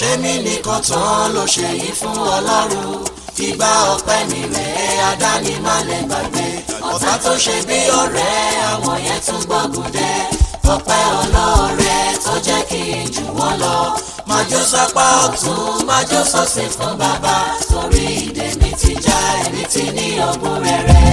ṣé mi nìkan tán ló ṣe yìí fún ọlọ́run ìgbà ọpẹ́ mi rèé adáni má lè gbàgbé ọ̀tá tó ṣe bí ọ̀rẹ́ àwọn yẹn tún gbógun dé ọpẹ́ ọlọ́rẹ́ tó jẹ́ kí n jù wọ́n lọ májó sápá ọ̀tún májó sọ́sẹ̀ fún bàbá torí ìdè mi ti já ẹni tí ní ọgbọ́n rere.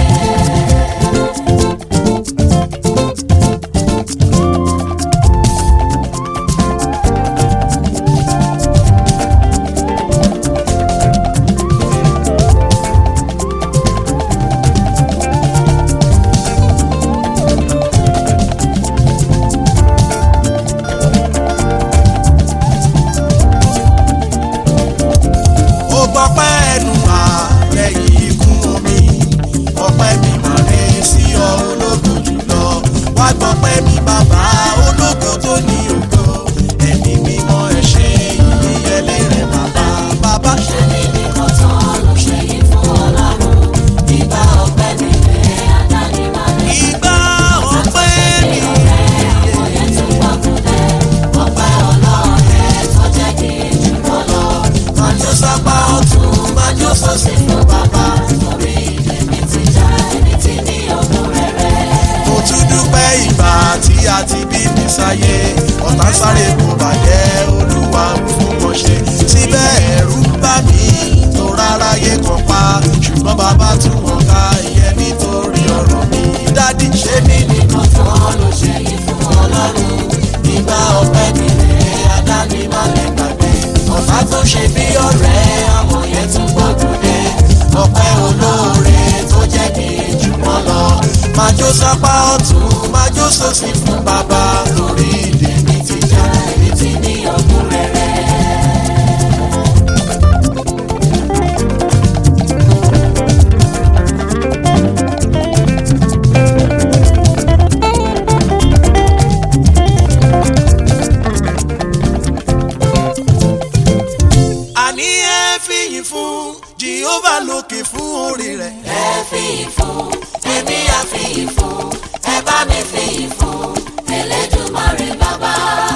ó gbọ́pẹ́ ẹnu wá lẹ́yìn ikú omi ọpẹ́ mi mà rè sí ọ ológo jùlọ wá gbọ́pẹ́ mi bàbá ológo tó ní ògo ẹ̀mí mímọ́ ẹ ṣé ìyẹlé rẹ̀ bàbá bàbá ṣe ṣé mi nìkan tán ló ṣe yìí fún ọlọ́run ìgbà ọpẹ́ mi rèé adáni má lè ìgbà ọpẹ́ mi àwọn yẹn tún gbógun dé ọpẹ́ ọlọ́rẹ́ tó jẹ́ kí n jù wọ́n lọ májó sápá ọ̀tún májó sọ́sẹ̀ fún bàbá torí ìdè mi ti já ẹni tí ní ọgbọ́n rere. mo tún dúpẹ́ ìgbà tí a ti bí mi sáyé ọ̀tá ń sáré kò bàjẹ́ olúwa ń fún wọn ṣe síbẹ̀ ẹ̀rù ń bà mí tó rárá yé kan pa ṣùgbọ́n bàbá tún wọn ká ìyẹn nítorí ọ̀rọ̀ mi dádì ṣé mi èmi nìkan tán ló ṣe yìí fún ọlọ́run ìgbà ọpẹ́ mi rèé adáni má lè gbàgbé ọ̀tá tó ṣe bí ọ̀rẹ́ àwọn yẹn tún gbógun dé ọpẹ́ olóore tó jẹ́ kí n jù wọ́n lọ májó sápá ọ̀tún májó sósì fún bàbá torí ìdè mi ti já ẹni tí ní ọdún rere. àní ẹ fìyìn fún Jehovah lókè fún orí rẹ̀ ẹ fi ìfún èmi á fi ìfún ẹ bá mi fi ìfún Elédùmarè bàbá.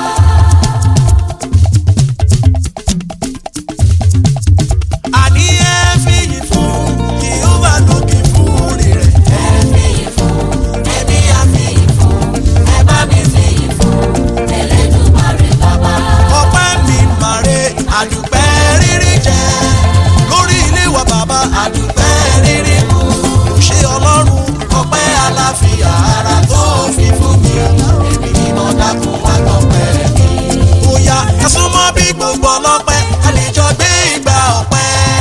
àní ẹ fìyìn fún Jehovah lókè fún orí rẹ̀. ẹ fi ìfún èmi á fi ìfún ẹ bá mi fi ìfún Elédùmarè bàbá. ọpẹ́ mi màre àdùpẹ́ rírí jẹ lórí ilé wa bàbá àdùpẹ́ rírí mu ṣé ọlọ́run ọpẹ́ aláfíà ara tó fi fún mi èmi ni mo dákun wá tọpẹ́ mi. bóyá ẹ súnmọ́ bí gbogbo ọlọ́pẹ́ a lè jọ gbé ìgbà ọpẹ́.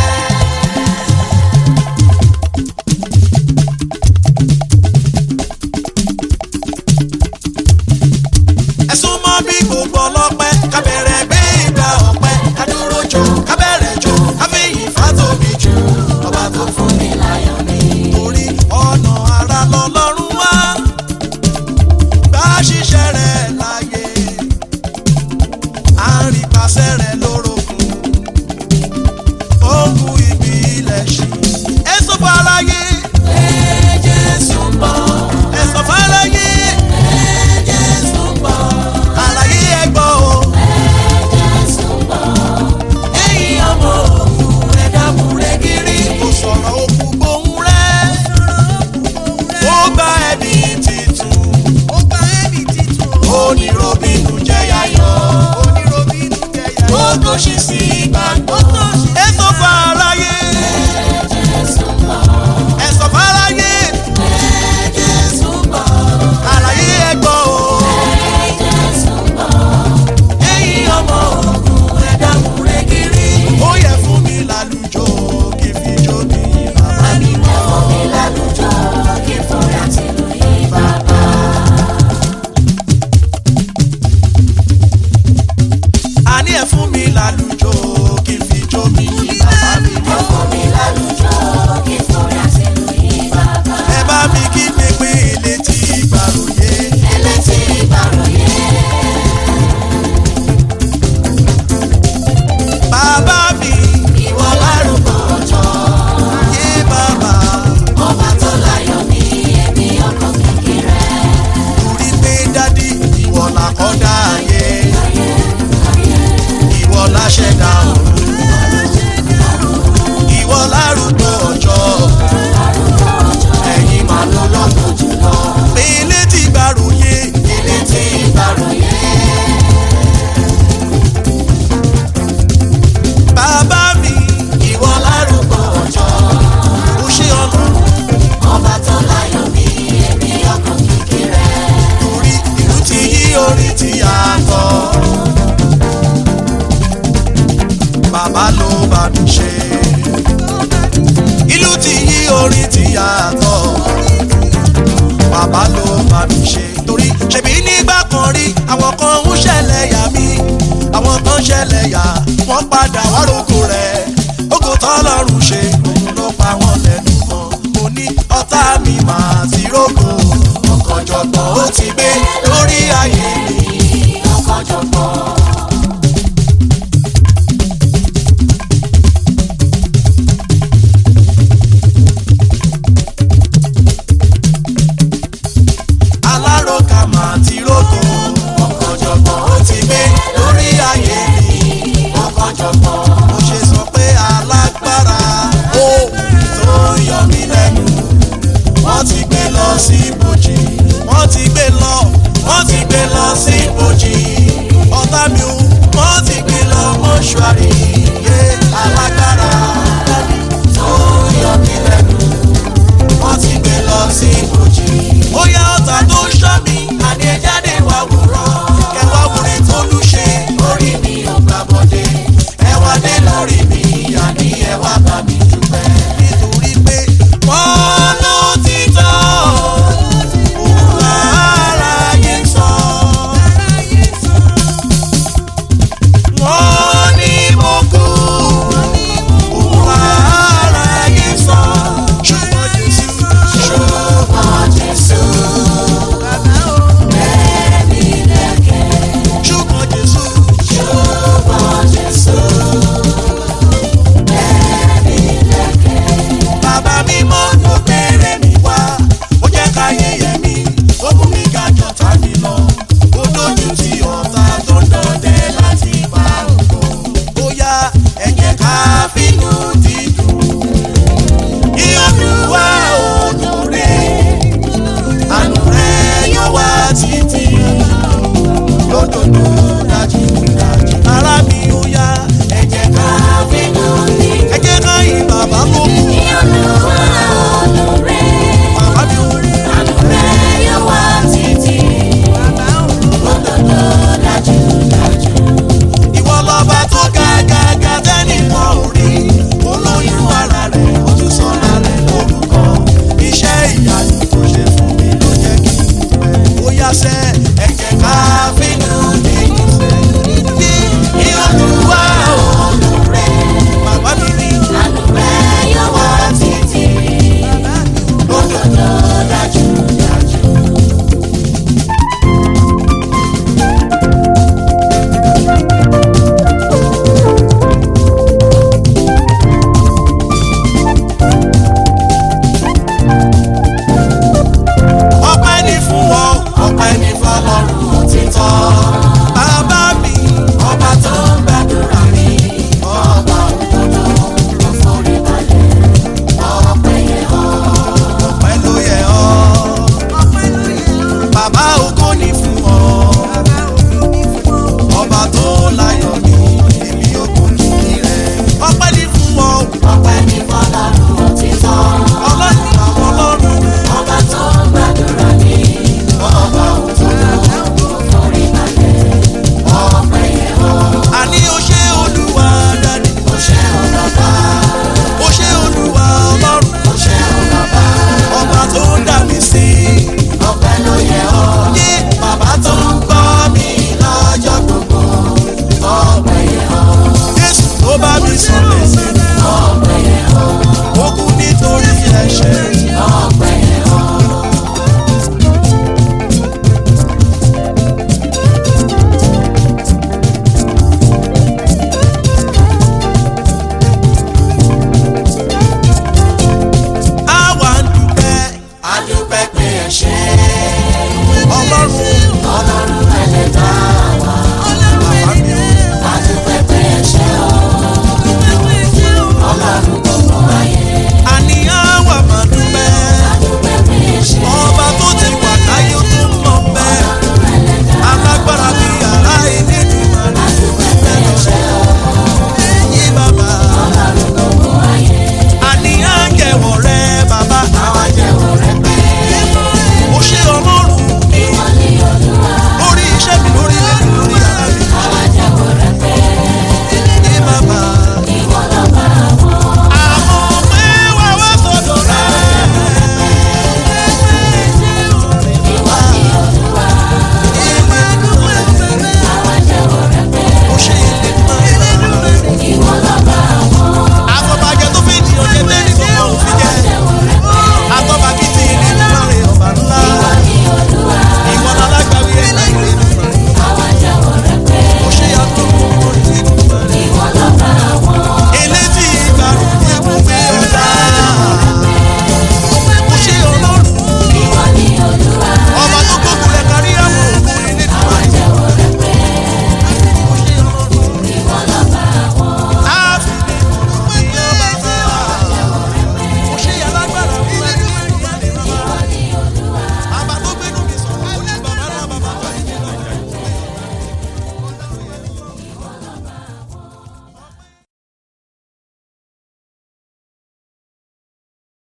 ẹ súnmọ́ bí gbogbo ọlọ́pẹ́ ká bẹ̀rẹ̀ gbé ìgbà ọpẹ́ ká dúró jò ká bẹ̀rẹ̀ jò ká fi ìfà tóbi jù ọba tó fún mi láyọ̀ mi. torí ọ̀nà ara lọ́lọ́run wá bá ṣiṣẹ́ rẹ̀ láyé à ń rí pàṣẹ rẹ̀ lórogún ogun ibi ilẹ̀ ṣì ẹ sọ fún aláyé ẹ Jésù ń bọ̀ ẹ sọ fún aláyé ẹ Jésù ń bọ̀ aláyé ẹ gbọ́ o. Jésù ń bọ̀ ẹ̀yin ọmọ òkun ẹ dábùrẹ́ gírí. kò sọ̀rọ̀ òkú gbóhùn rẹ̀. ó gba ẹni titun. ó gba ẹni titun. oníròbìnú jẹ́ yáyọ̀. oníròbìnú jẹ́ yáyọ̀. ó tó ṣe sí ìgbàgbọ́. èso fàlàyé. Jésù ń bọ̀ ẹ̀sọ̀ fàlàyé. Jésù ń bọ̀ àlàyé ẹ̀gbọ́n o. Jésù ń bọ̀ ẹ̀yin ọmọ òkun ẹ dábùrẹ́ gírí. ó yẹ fún mi lálùjọ kí n fi jó mi bàbá mi. ẹ fún mi lálùjọ kí fúnra tìlú yìí bàbá. àní ẹ̀ fún mi lálùjọ kí n fi jó mi bàbá mi. ẹ fún mi lálùjọ kí fúnra tìlú yìí bàbá. ẹ bá mi kí pépé létí ìgbàlóyè. ẹlẹ́tì ìbàròyé bàbá mi ìwọ lárúkọ ọjọ́ yé bàbá ọba tó láyọ̀ ní ẹ̀mí ọkọ̀ kékeré. torí pé dádì ìwọ làkọ́dá ayé ayé ayé ìwọ láṣẹ ṣẹ̀dá ọ̀run ìwọ lárúgbó ọjọ́ ẹ̀yin máa lọ lọ́gbọ̀n jùlọ mi létí gbàròyé ilé tí ìbàròyé bàbá mi ìwọ lárúgbó ọjọ́ ò ṣe ọlọ́run ọba tó láyọ̀ bí èmi ọkàn kékeré torí ìlú ti yí orí ti yàtọ̀ bàbá ló bá mi ṣe ìlú ti yí orí ti yàtọ̀ bàbá ló bá mi ṣe torí ṣèbí nígbà kan rí àwọn kan ń ṣẹlẹ̀ yà mí àwọn kan ṣẹlẹ̀ yà wọ́n padà wá rògbò rẹ̀ ògo tọ́lọ́run ṣe òun ló pa wọ́n lẹ́nu mọ́ mo ní ọ̀tá mi máa